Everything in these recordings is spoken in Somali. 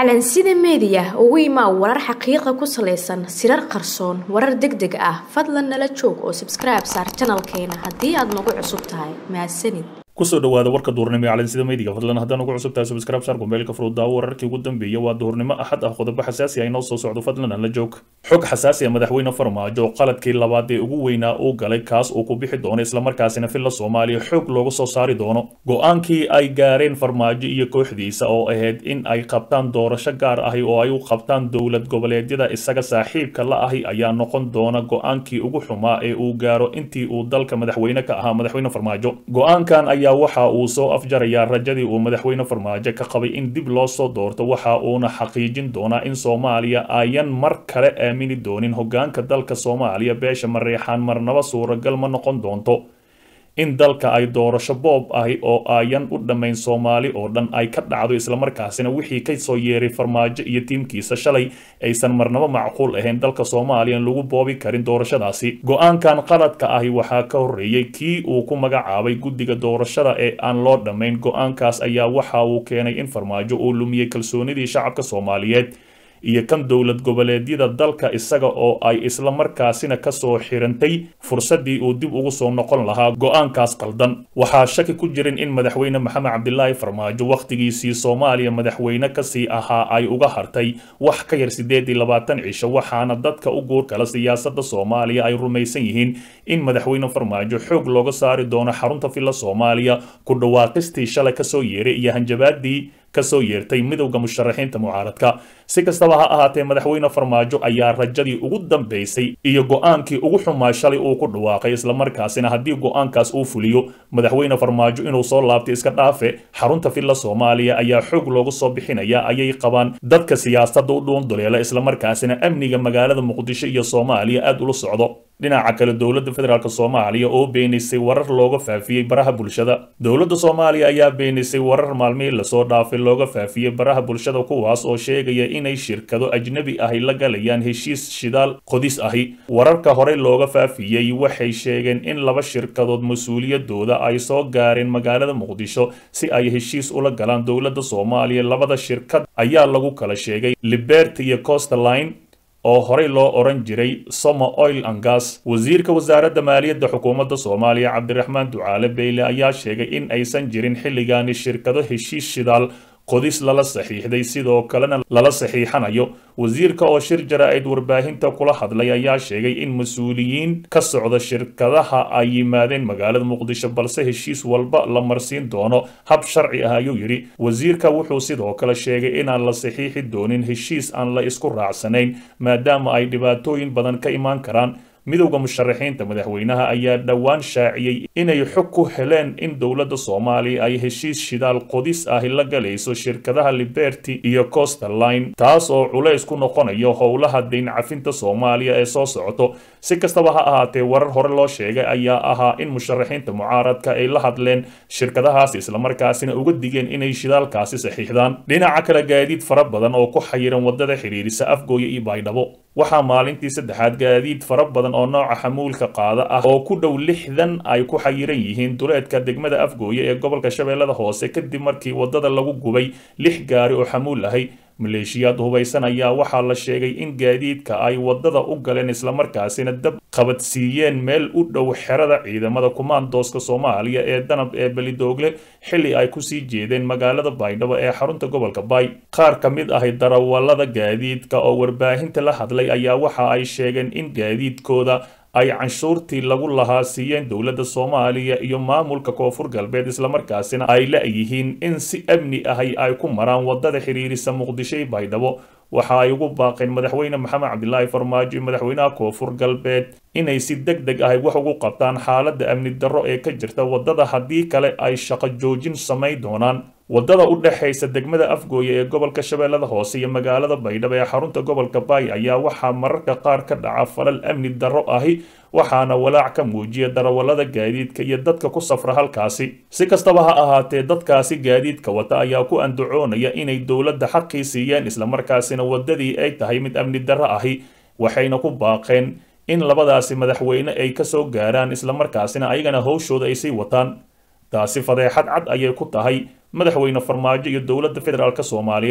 calansida meediya ugu imaa warar xaqiiqa ku salaysan sirar qarsoon warar deg deg ah fadlan nala joog oo sabskribe saar janalkeena haddii aad nagu cusub tahay mahadsanid kusoo dhawaada warka duhurnimo ee calansida meediga fadlan haddaan ugu cusub tahay subscribe saar gombeelka furudaawo wararkii ugu dambeeyay waa duhurnimo axad ah qodobo xasaasi ah inoo soo socdo fadlan aan la joog xog xasaasi ah madaxweyne farmaajo qaladkii labaad ee ugu weynaa uu galay kaas uu ku bixi doono islamarkaasina filla soomaaliya xoog looga soo saari doono go-aankii ay gaareen farmaajo iyo kooxdiisa oo ahayd in ay qabtaan doorasho gaar ahi oo ay u qabtaan dowlad goboleedyada isaga saaxiibka la ahi ayaa noqon doona go-aankii ugu xumaa ee uu gaaro intii uu dalka madaxweyne ka ahaa madaxweyne farmaajo go-aankan ayaa waxa uu soo afjarayaa rajadii uu madaxweyne farmaajo ka qabay in dib loo soo doorto waxa uuna xaqiijin doonaa in soomaaliya ayan mar kale aamini doonin hogaanka dalka soomaaliya beesha mareexaan marnaba suuragal ma noqon doonto in dalka ay doorasho boob ahi oo ayan u dhammayn soomaali oo dhan ay ka dhacdo islamarkaasina wixii ka soo yeeray farmaajo iyo tiimkiisa shalay aysan marnabo macquul ahayn dalka soomaaliya lagu boobi karin doorashadaasi go-aankan qaladka ahi waxaa ka horreeyey kii uu ku magacaabay guddiga doorashada ee aan loo dhammayn go-aankaas ayaa waxa uu keenay in farmaajo uu lumiyey kalsoonidii shacabka soomaaliyeed iyo kan dowlad goboleedyada dalka isaga oo ay isla markaasina kasoo xirantay fursadii uu dib ugu soo noqon lahaa go-aankaas qaldan waxaa shaki ku jirin in madaxweyne maxamed cabdilaahi farmaajo wakhtigiisii soomaaliya madaxweyne kasii ahaa ay uga hartay wax ka yar siddeed iyo labaatan cisho waxaana dadka u guurkala siyaasada soomaaliya ay rumaysan yihiin in madaxweyne farmaajo xoog looga saari doono xarunta villa soomaaliya ku dhawaaqistii shalay kasoo yeeray iyo hanjabaadii kasoo yeertay midowda musharaxiinta mucaaradka si kastaba ha ahaatee madaxweyne farmaajo ayaa rajadii ugu dambaysay iyo go-aankii ugu xumaa shalay uu ku dhawaaqay islamarkaasina haddii go-aankaas uu fuliyo madaxweyne farmaajo inuu soo laabtay iska dhaafe xarunta villa soomaaliya ayaa xoog loogu soo bixinaya ayay qabaan dadka siyaasadda u dhuunduleela islamarkaasina amniga magaalada muqdisho iyo soomaaliya aada ula socdo dhinaca kale dowladda federaalk soomaaliya oo beenisay warar looga faafiyey baraha bulshada dowladda soomaaliya ayaa beenisay warar maalmihii lasoo dhaafay looga faafiyey baraha bulshada kuwaas oo sheegaya inay shirkado ajnabi ahi la galayaan heshiis shidaal qodis ahi wararka horey looga faafiyey waxay sheegeen in laba shirkadood mas-uuliyadooda ay soo gaareen magaalada muqdisho si ay heshiis ula galaan dowladda soomaaliya labada shirkad ayaa lagu kala sheegay liberty iyo costerline oo horey loo oran jiray somo oil and gas wasiirka wasaaradda maaliyadda xukuumadda soomaaliya cabdiraxmaan ducaale beyle ayaa sheegay in aysan jirin xilligaani shirkado heshiis shidaal qodis lala saxiixday sidoo kalena lala saxiixanayo wasiirka oo shir jara-id warbaahinta kula hadlay ayaa sheegay in mas-uuliyiin ka socda shirkadaha ay yimaadeen magaalada muqdisho balse heshiis walba la marsiin doono hab sharci ah ayuu yidhi wasiirka wuxuu sidoo kale sheegay inaan la saxiixi doonin heshiis aan la isku raacsanayn maadaama ay dhibaatooyin badan ka imaan karaan midowda musharaxiinta madaxweynaha ayaa dhowaan shaaciyey inay xog ku heleen in dowladda soomaaliya ay heshiis shidaal qodis ahi la galayso shirkadaha liberty iyo costerline taas oo culays ku noqonayo howlaha dayn cafinta soomaaliya ee soo socoto si kastaba ha ahaatee warar hore loo sheegay ayaa ahaa in musharaxiinta mucaaradka ay la hadleen shirkadahaasi islamarkaasina uga digeen inay shidaalkaasi saxiixdaan dhinaca kale gaadiid fara badan oo ku xayiran wadada xidhiirisa afgooya iyo baydhabo waxaa maalintii saddexaad gaadiid fara badan oo nooca xamuulka qaada ah oo ku dhow lixdan ay ku xayiran yihiin duleedka degmada afgooye ee gobolka shabeellada hoose kadib markii wadada lagu gubay lix gaari oo xamuul ahay maleeshiyaad hubaysan ayaa waxaa la sheegay in gaadiidka ay wadada u galeen islamarkaasina dab qabadsiiyeen meel u dhow xerada ciidamada kumaandooska soomaaliya ee danab ee belidoogle xilli ay kusii jeedeen magaalada baydhabo ee xarunta gobolka baay qaar ka mid ahi darawallada gaadiidka oo warbaahinta la hadlay ayaa waxa ay sheegeen in gaadiidkooda ay canshuurtii lagu lahaa siiyeen dowladda soomaaliya iyo maamulka koonfur galbeed islamarkaasina ay la-yihiin in si amni ahi ay ku maraan wadada xiriirisa muqdisho iyo baydhabo waxa ay ugu baaqeen madaxweyne maxamed cabdilaahi farmaajo iyo madaxweynaha koonfur galbeed inay si deg deg ahi wax ugu qabtaan xaaladda amni darro ee ka jirta wadada haddii kale ay shaqo joojin samayn doonaan wadada u dhexaysa degmada afgooye ee gobolka shabeellada hoose iyo magaalada baydhabo ee xarunta gobolka baay ayaa waxaa mararka qaar ka dhaca falal amni darro ahi waxaana walaac ka muujiya darawallada gaadiidka iyo dadka ku safra halkaasi si kastaba ha ahaatee dadkaasi gaadiidka wata ayaa ku andacoonaya inay dowladda xaqii siiyeen islamarkaasina wadadii ay tahay mid amni darro ahi waxayna ku baaqeen in labadaasi madaxweyne ay kasoo gaaraan islamarkaasina ayagana howshooda ay sii wataan taasi fadeexad cad ayay ku tahay madaxweyne farmaajo iyo dowladda federaalk soomaaliya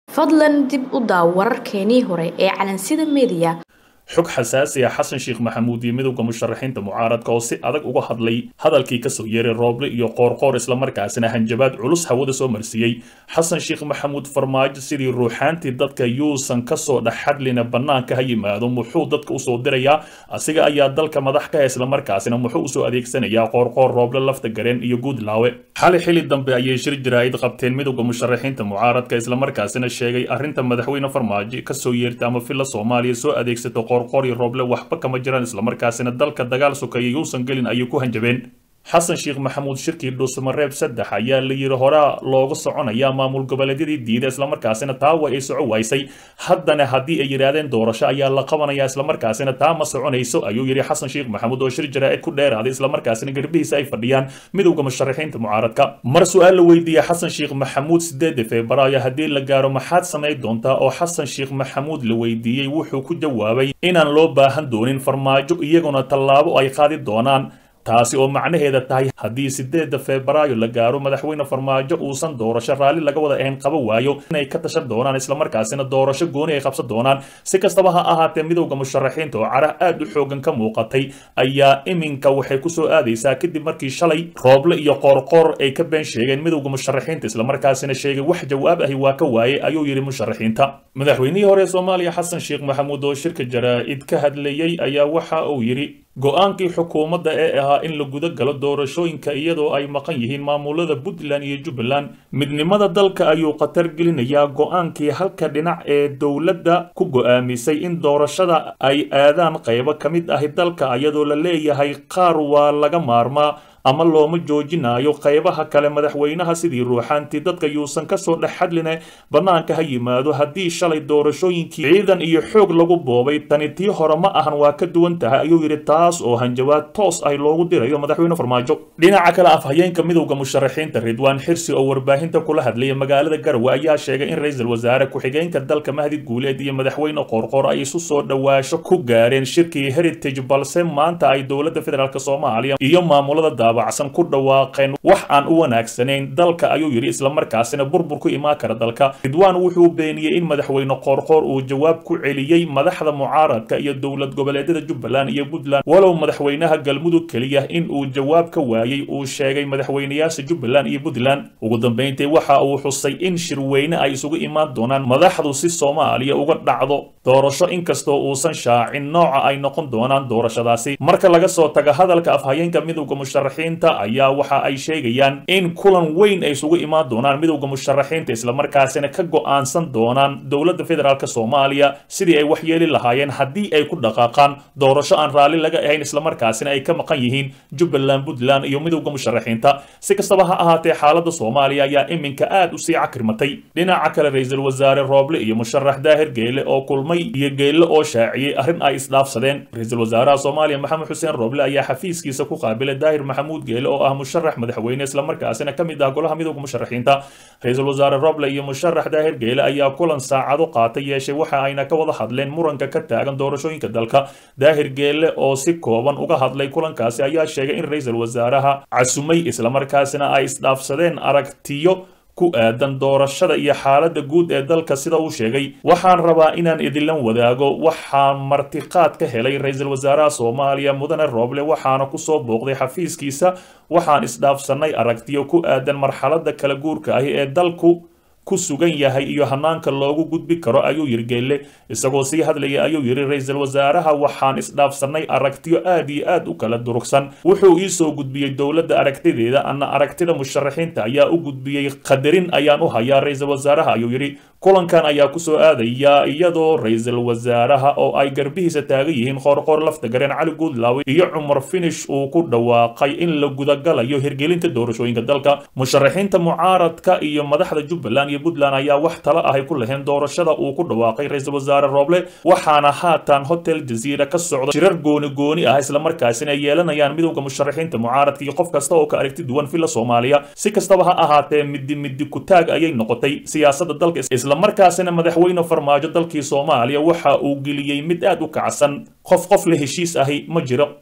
fadlan dib u daaw wararkeenii hore ee calansida meediya xog xasaasi ah xasan sheekh maxamuud iyo midowda musharaxiinta mucaaradka oo si adag uga hadlay hadalkii kasoo yeeray rooble iyo qoorqoor islamarkaasina hanjabaad culus hawada soo marsiiyey xasan sheekh maxamuud farmaajo sidii ruuxaantii dadka yuusan kasoo dhexhadlina bannaanka ha yimaado muxuu dadka usoo dirayaa asiga ayaa dalka madax ka islamarkaasina muxuu usoo adeegsanayaa qoorqoor rooble lafta gareen iyo guudlaawe xali xili dambe ayay shir jaraa'id qabteen midowda musharaxiinta mucaaradka islamarkaasina sheegay arrinta madaxweyne farmaajo kasoo yeerta ama filla soomaaliya soo adeegsato qorqori rooble waxba kama jiraan islamarkaasina dalka dagaal sokeeya yuusan gelin ayay ku hanjabeen xasan sheekh maxamuud shirkii dhuusamareeb saddex ayaa la yidhi horaa looga soconayaa maamul goboleedyadii diida islamarkaasina taa way ay soco waysay haddana haddii ay yidhaahdeen doorasho ayaa la qabanayaa islamarkaasina taa ma soconayso ayuu yidhi xasan sheekh maxamuud oo shir jaraa'id ku dheeraaday islamarkaasina garbihiisa ay fadhiyaan midowda musharaxiinta mucaaradka mar su-aal la weydiiyey xasan sheekh maxamuud sideeda febraayo haddii la gaaro maxaad samayn doontaa oo xasan sheekh maxamuud la weydiiyey wuxuu ku jawaabay inaan loo baahan doonin farmaajo iyaguna tallaabo ay qaadi doonaan taasi oo macnaheeda tahay haddii sideeda febraayo la gaaro madaxweyne farmaajo uusan doorasho raalli laga wada ahayn qaba waayo inay ka tashan doonaan islamarkaasina doorasho gooni ay qabsan doonaan si kastaba ha ahaatee midowda musharaxiinta oo cara aad u xoogan ka muuqatay ayaa iminka waxay kusoo aadaysaa kadib markii shalay rooble iyo qoorqoor ay ka been sheegeen midowda musharaxiinta islamarkaasina sheegay wax jawaab ahi waa ka waayey ayuu yidhi musharaxiinta madaxweynihii hore soomaaliya xasan sheekh maxamuud oo shirka jaraa'id ka hadlayey ayaa waxa uu yidhi go-aankii xukuumadda ee ahaa in la guda galo doorashooyinka iyadoo ay maqan yihiin maamulada puntland iyo jubbaland midnimada dalka ayuu khatar gelinayaa go-aankii halka dhinac ee dowladda ku go-aamisay in doorashada ay aadaan qaybo ka mid ahi dalka iyadoo la leeyahay qaar waa laga maarmaa ama looma joojinayo qaybaha kale madaxweynaha sidii ruuxaantii dadka yuusan kasoo dhex hadline bannaanka ha yimaado haddii shalay doorashooyinkii ciidan iyo xoog lagu boobay tani tii hore ma ahan waa ka duwan tahay ayuu yidhi taas oo hanjabaad toos ah loogu dirayo madaxweyne farmaajo dhinaca kale afhayeenka midowda musharaxiinta ridwaan xirsi oo warbaahinta kula hadlaya magaalada garowe ayaa sheegay in ra-iisul wasaare ku-xigeenka dalka mahdi guuleed iyo madaxweyne qoorqoor ay isu soo dhowaasho ku gaareen shirkii heritage balse maanta ay dowladda federaalk soomaaliya iyo maamulada daabacsan ku dhawaaqeen wax aan u wanaagsanayn dalka ayuu yidhi islamarkaasina burbur ku imaan kara dalka ridwaan wuxuu beeniyey in madaxweyne qoorqoor uu jawaab ku celiyey madaxda mucaaradka iyo dowlad goboleedyada jubbaland iyo puntland walow madaxweynaha galmudug keliya in uu jawaab ka waayey uu sheegay madaxweynayaasha jubbaland iyo puntland ugu dambeyntii waxa uu xusay in shirweyne ay isugu imaan doonaan madaxdu si soomaaliya uga dhacdo doorasho inkastoo uusan shaacin nooca ay noqon doonaan doorashadaasi marka laga soo taga hadalka afhayeenka midowda musharaxiinta ayaa waxa ay sheegayaan in kulan weyn ay isugu imaan doonaan midowda musharaxiinta islamarkaasina ka go-aansan doonaan dowladda federaalk soomaaliya sidii ay waxyeeli lahaayeen haddii ay ku dhaqaaqaan doorasho aan raalli laga ahayn islamarkaasina ay ka maqan yihiin jubbaland puntland iyo midowda musharaxiinta si kastaba ha ahaatee xaaladda soomaaliya ayaa iminka aad u sii cakirmatay dhinaca kale ra-iisul wasaare rooble iyo musharax daahir geele oo kulmay iyo geelle oo shaaciyey arrin ay isdhaafsadeen ra-iisul wasaaraha soomaaliya maxamed xuseen rooble ayaa xafiiskiisa ku qaabilay daahir maxamuud geele oo ah musharax madaxweyne islamarkaasina ka mid ah golaha midowda musharaxiinta ra-iisul wasaare roble iyo musharax daahir geele ayaa kulan saacado qaata yeeshay waxa ayna ka wada hadleen muranka ka taagan doorashooyinka dalka daahir geele oo si kooban uga hadlay kulankaasi ayaa sheegay in ra-iisul wasaaraha casumay islamarkaasina ay isdhaafsadeen aragtiyo ku aadan doorashada iyo xaaladda guud ee dalka sida uu sheegay waxaan rabaa inaan idinlan wadaago waxaan martiqaad ka helay ra-iisul wasaaraha soomaaliya mudane rooble waxaana kusoo booqday xafiiskiisa waxaan isdhaafsanay aragtiyo ku aadan marxaladda kala guurka ahi ee dalku ku sugan yahay iyo hanaanka loogu gudbi karo ayuu yiri geelle isagoo sii hadlaya ayuu yidhi ra-iisul wasaaraha waxaan isdhaafsanay aragtiyo aad iyo aad u kala durugsan wuxuu ii soo gudbiyey dowladda aragtideeda ana aragtida musharaxiinta ayaa u gudbiyey qadarin ayaan u hayaa ra-iisul wasaaraha ayuu yidhi kulankan ayaa kusoo aadaya iyadoo ra-iisul wasaaraha oo ay garbihiisa taagan yihiin qoorqoor lafta gareen cali guudlaawe iyo cumar finish uu ku dhawaaqay in la gudagalayo hirgelinta doorashooyinka dalka musharaxiinta mucaaradka iyo madaxda jubbaland iyo puntland ayaa wax talo ahay ku laheen doorashada uu ku dhawaaqay ra-iisul wasaare rooble waxaana haatan hotel jaziira ka socda shirar gooni gooni ah islamarkaasina ay yeelanayaan midowda musharaxiinta mucaaradka iyo qof kasta oo ka aragti duwan filla soomaaliya si kastaba ha ahaatee midi midi kutaag ayay noqotay siyaasadda dalka islamarkaasina madaxweyne farmaajo dalkii soomaaliya waxa uu geliyey mid aad u kacsan qof qof la heshiis ahi ma jiro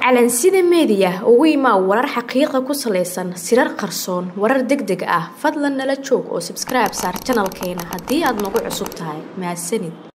calansida meediya ugu imaa warar xaqiiqa ku salaysan sirar qarsoon warar deg deg ah fadlan nala joog oo sabskribe saar janalkeena haddii aad nagu cusub tahay mahadsanid